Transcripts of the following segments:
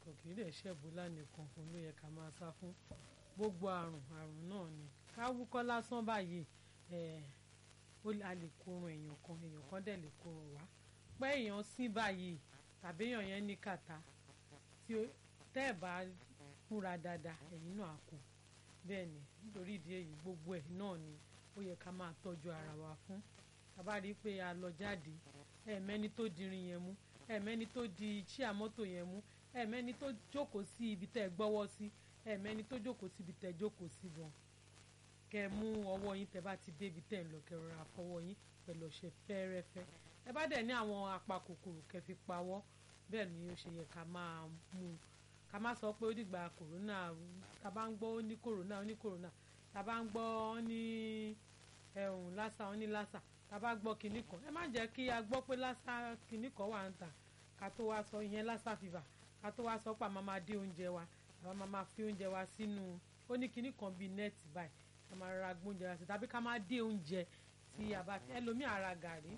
nìkan kì í dẹ̀ ṣe Ebola nìkan òun ló yẹ ká máa sá fún gbogbo àrùn àrùn náà ni ká wúkọ́ lásán báyìí a lè kórun èèyàn kan èèyàn kan dẹ̀ lè kórun wá pé èèyàn sín báyìí tàbí èèyàn yẹn ní kàtá tí tẹ́ ẹ̀ bá múra dáadáa ẹ̀yin náà kù bẹ́ẹ̀ ni nítorí ìdí èyí gbogbo ẹ̀ náà ni ó yẹ ká máa tọ́jú ara wa fún tàbá rí i pé a lọ jáde ẹ̀ẹ̀mẹ́ni tó dirin yẹn mú ẹ̀ẹ̀mẹ́ni tó di chíà mọ́tò yẹn mú ẹ̀ẹ̀mẹ́ni tó jókòó sí ibi tẹ́ ẹ gbọ́wọ́ sí ẹ̀ẹ̀mẹ́ni tó jókòó sí ibi tẹ́ ẹ jókòó sí gan kẹ́ mú ọwọ́ yín tẹ́ bá ti débi tẹ́ ẹ ń lọ kẹ́ rọra fọwọ́ yín pẹ̀lú ọṣẹ fẹ́ẹ́rẹ́fẹ́ ẹ bá dẹ̀ ní àwọn apakòkòrò kẹ́ fi pawọ́ bẹ́ẹ̀ ni ó ṣe yẹ ká máa mú un ká má sọ pé ó dìgbà kòrónà tá bá ń gbọ́ ó ní kòrónà ó ní kòrónà tá bá ń gbọ́ ó ní ẹ̀hún lásà ó ní lásà tá bá gbọ́ kinní kan ẹ má jẹ́ kí a gbọ́ pé lásà kinní kan wà ń tà ká tó wá sọ ìyẹn lásà fìvà ká tó wá sọ pé àmọ́ máa dé oúnjẹ wa àmọ́ máa fi oúnjẹ wa sínú ó ní kinní kan bíi nẹ́ẹ̀tì báyìí ká máa ra gbóúnjẹ wa sí tàbí ká máa dé oúnjẹ tí a bá ẹlòmíì ara gàrí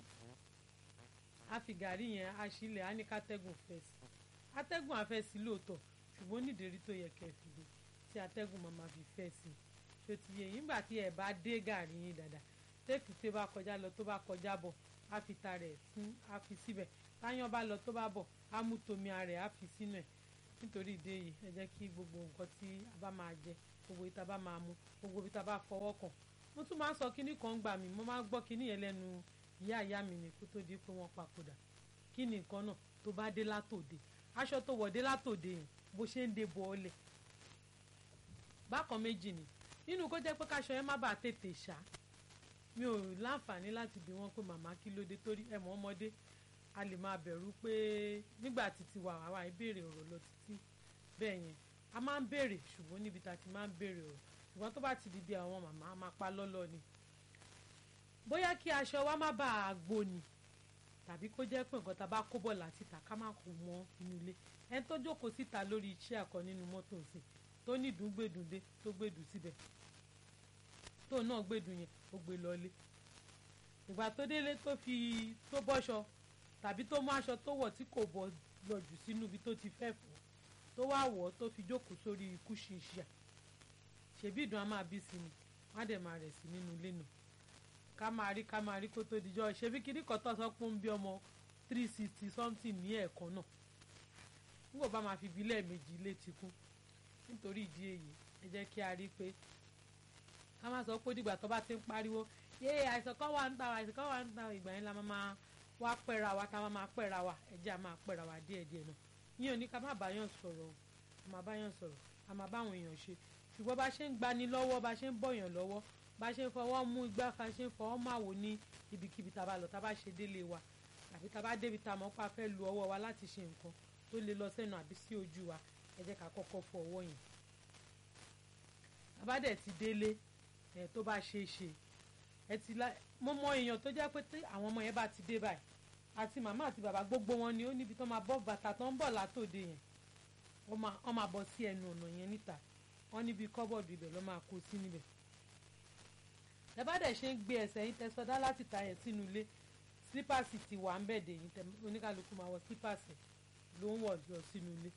á fi gàrí yẹn á sílẹ̀ á ní kátẹ́gùn fẹ́ sí atẹ́gùn afẹ́ sí lóòótọ́ ṣùgbọ́n nídìrí tó yẹ kẹ́ fi lè tí atẹ́gùn máa ma fi fẹ́ sí i ṣó ti yẹ yín gbà tí ẹ bá dé gàrí yín dáadáa tẹ́kù tó bá kọjá lọ tó bá kọjá bọ̀ á fi ta rẹ̀ fún á fi síbẹ̀ táyán bá lọ tó bá bọ̀ á mú tomi ara ẹ̀ á fi sínú ẹ̀ nítorí ìdí èyí ẹ jẹ́ kí gbogbo nǹkan tí a bá máa jẹ gbogbo ìta bá máa mu gbogbo ìta bá fọwọ́ kàn mo tún máa ń sọ kíní kan gbà mí mo máa ń gbọ́ kíní yẹn lẹ́nu ìyá ìyá mi ní kó tó di pé wọ́n papòdà kí ni nǹkan náà tó bá dé látòde aṣọ tó wọ̀ dé látòde yẹn bó ṣe ń de bọ̀ ọ́lẹ̀ bákan méjì ni nínú kó jẹ́ pé káṣọ yẹn má bàa tètè ṣá mi ò láǹfààní láti bi wọ́n pé màmá kí ló dé torí ẹ̀mọ́ ọmọdé a lè máa bẹ̀rù pé nígbà títí wà wá wá ìbéèrè ọ̀rọ̀ lọ títí bẹ́ẹ̀ yẹn a máa ń béèrè ṣùgbọ́n níbi tá a ti máa ń béèrè ọ̀rọ̀ ṣùgbọ́n tó bá ti di bí àwọn màmá a máa pa lọ́lọ́ ni bóyá kí aṣọ wa má bàa gbóni tàbí kó jẹ́ pé nǹkan tá a bá kó bọ̀ láti tà ká má kó mọ́ inú ilé ẹni tó jókòó síta lórí iṣẹ́ àkọ́ nínú mọ́tò sí tó ní ìdúngbèdúndé tó gbèdú síbẹ̀ tó náà gbèdú yẹn ó gbé lọlé ìgbà tó délé tó fi tó bọ́ṣọ tàbí tó mú aṣọ tó wọ̀ tí kò bọ́ lọ jù sínú ibi tó ti fẹ́ fọ́ tó wá wọ̀ tó fi jókòó sórí ikú ṣinṣin ṣèbí ìdùn á máa bí sí ni wọ́n á dẹ̀ máa rẹ̀ sí nínú ilé náà ká máa rí ká máa rí kó tó dijọ́ ṣebí kíní kan tó sọ pé ń bí ọmọ three sixty something ní ẹ̀ẹ̀kan náà nígbà bá máa fi bí lẹ́ẹ̀mejì ilé ti kún nítorí ìdí èyí ẹ jẹ́ kí a rí pé ká má sọ pé dìgbà tó bá ti ń pariwo yé àìsàn kan wà ń ta àìsàn kan wà ń ta ìgbà yẹn la máa wá pẹ́ra wa tá a máa pẹ́ra wa ẹ jẹ́ a máa pẹ́ra wa díẹ̀díẹ̀ náà yín ò ní ká má báyàn sọ̀rọ̀ a máa báyàn sọ̀rọ̀ a máa báwọn èèyàn ṣe ṣùgbọ́n bá ṣe ń gbani lọ́wọ́ bá ṣe ń bọ̀yàn lọ́wọ́ bá ṣe ń fọwọ́ mú igbá fa ṣe ń fọwọ́ máa wò ní ibikíbi tá a bá lọ tá a bá ṣe délé wa àbí tá a bá débi tá a mọ̀ pa fẹ́ lu ọwọ́ wa láti ṣe nǹkan tó lè lọ sẹ́nu àbí sí ojú wa ẹ jẹ́ ká kọ́kọ́ fọ ọwọ́ yẹn tá a bá dẹ̀ ti délé ẹ̀ tó bá ṣe é ṣe ẹ ti la mo mọ èèyàn tó jẹ́ pé àwọn ọmọ yẹn bá ti dé báyìí àti màmá àti bàbá gbogbo wọn ni ó níbi tó máa bọ́ bàtà tó ń bọ̀ látòde yẹn wọ́n máa bọ́ sí ẹnu ọ̀nà yẹn níta wọ́n níbi kọ́bọ̀dù ibẹ̀ ló máa kó sí níbẹ̀ tẹ bá dẹ̀ ṣe ń gbé ẹsẹ̀ yín tẹ sọdá láti ta ẹ̀ sínú ilé sípàsì ti wà ń bẹ̀dẹ̀ yín tẹ oníkàlùkù máa wọ sípàsì ló ń wọ̀ lọ sínú ilé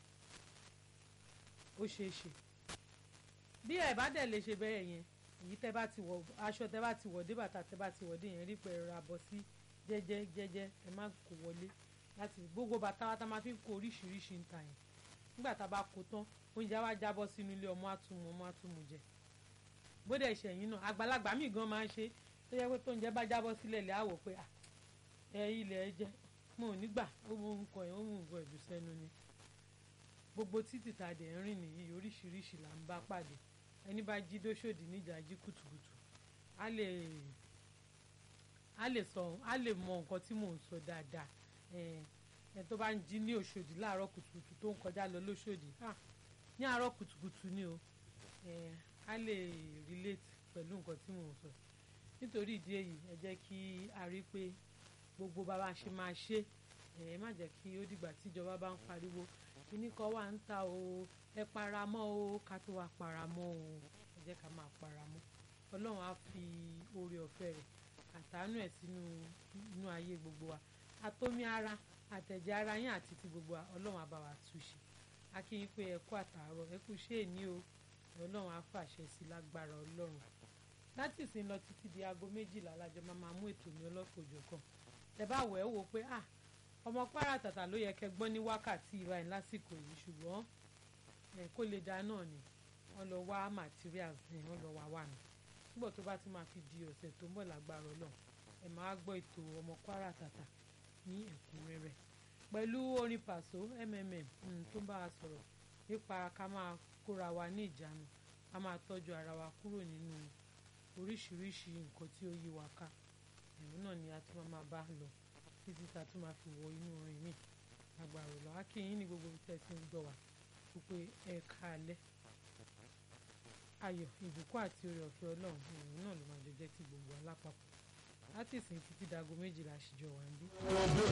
ó ṣeé ṣe bí ẹ̀ bá dẹ̀ lè ṣe bẹ́ẹ̀ yẹn èyí tẹ bá ti wọ̀ aṣọ tẹ bá ti wọ̀ dé bàtà tẹ bá ti wọ̀ dé yẹn rí pé ra bọ́ sí jẹ́jẹ́ jẹ́jẹ́ ẹ má kó wọlé láti gbogbo bàtà wa tá máa fi kó oríṣiríṣi ń ta yẹn nígbà tá a bá kó tán oúnjẹ wa jábọ́ sínú ilé ọmọ àtúmọ̀ ọmọ àtúmọ̀ jẹ bóde ìṣẹ̀yìn náà àgbàlagbà míì gan máa ń ṣe tó yẹ pé tó ń jẹ́ bá jábọ́ sílẹ̀ lẹ́ àwọ̀ pé ẹ ilẹ̀ ẹ jẹ́ mo ò ní gbà ó mú nǹkan ẹ̀ ó mú nǹkan ẹ̀dùn sẹ́nu ni gbogbo títì tá a dẹ̀ ń rìn nìyí oríṣiríṣi là ń bá pàdé ẹni bá jí dóṣòdì níjà jí kùtùkùtù á lè á lè sọ á lè mọ nǹkan tí mò ń sọ dáadáa ẹ tó bá ń jí ní Òṣòdì láàárọ̀ kùtùkùtù tó ń kọjá lọ lóṣòdì ní àárọ̀ kùtùkùtù ni o a lè relate pẹ̀lú nǹkan tí mò ń sọ nítorí ìdí èyí ẹ jẹ́ kí a rí pé gbogbo bàbá ṣe máa ṣe ẹ má jẹ́ kí ó dìgbà tíjọba bá ń pariwo kíní kan wà ń ta o ẹ paramọ́ o ká tó wá paramọ́ o ẹ jẹ́ ká máa paramọ́ ọlọ́run á fi oore ọ̀fẹ́ rẹ̀ àtàánú ẹ̀ sínú inú ayé gbogbo wa àtomi ara àtẹ̀jẹ̀ ara yín àti ti gbogbo wa ọlọ́run á bá wa túṣe a kí yín pé ẹ kú àtàárọ̀ ẹ kú ṣé èní o ọlọ́run á fàṣẹ sí lágbára ọlọ́run láti ìsìn lọ títí di aago méjìlá lájọ máa máa mú ètò mi ọlọ́kọ̀ọ́jọ̀ kan ẹ bá wẹ̀ ẹ́ wò pé ah ọmọ Kwara Tàtà ló yẹ kẹ́ gbọ́n ní wákàtí ìbáyìí lásìkò yìí ṣùgbọ́n ẹ kó lè dá náà ni wọ́n lọ wá materials ni wọ́n lọ wá wà ní nígbà tó bá ti máa fi di ọ̀sẹ̀ tó ń bọ̀ lágbára ọlọ́run ẹ máa gbọ́ ètò ọmọ Kwara Tàtà ní ẹ̀kúnrẹ́rẹ́ pẹ̀lú orin pàṣọ mmm tó ń bá wa sọ̀rọ̀ nípa ká máa kóra wa ní ìjánu ká máa tọ́jú ara wa kúrò nínú oríṣiríṣi nǹkan tí ó yí wa ká ẹ̀rù náà ni a tún máa bá lọ títí tá a tún máa fi wọ inú orin mi agbára ọ̀lọ́ akínyìn ní gbogbo tẹ́ ti ń gbọ́ wa wípé ẹ káalẹ́ ayọ̀ ìbùkún àti oore ọ̀fẹ́ ọlọ́run ẹ̀rù náà ló máa jọ jẹ́ ti gbogbo alápapọ̀ láti ìsìn títí dago méjìlá àṣìjọ wà ń bí.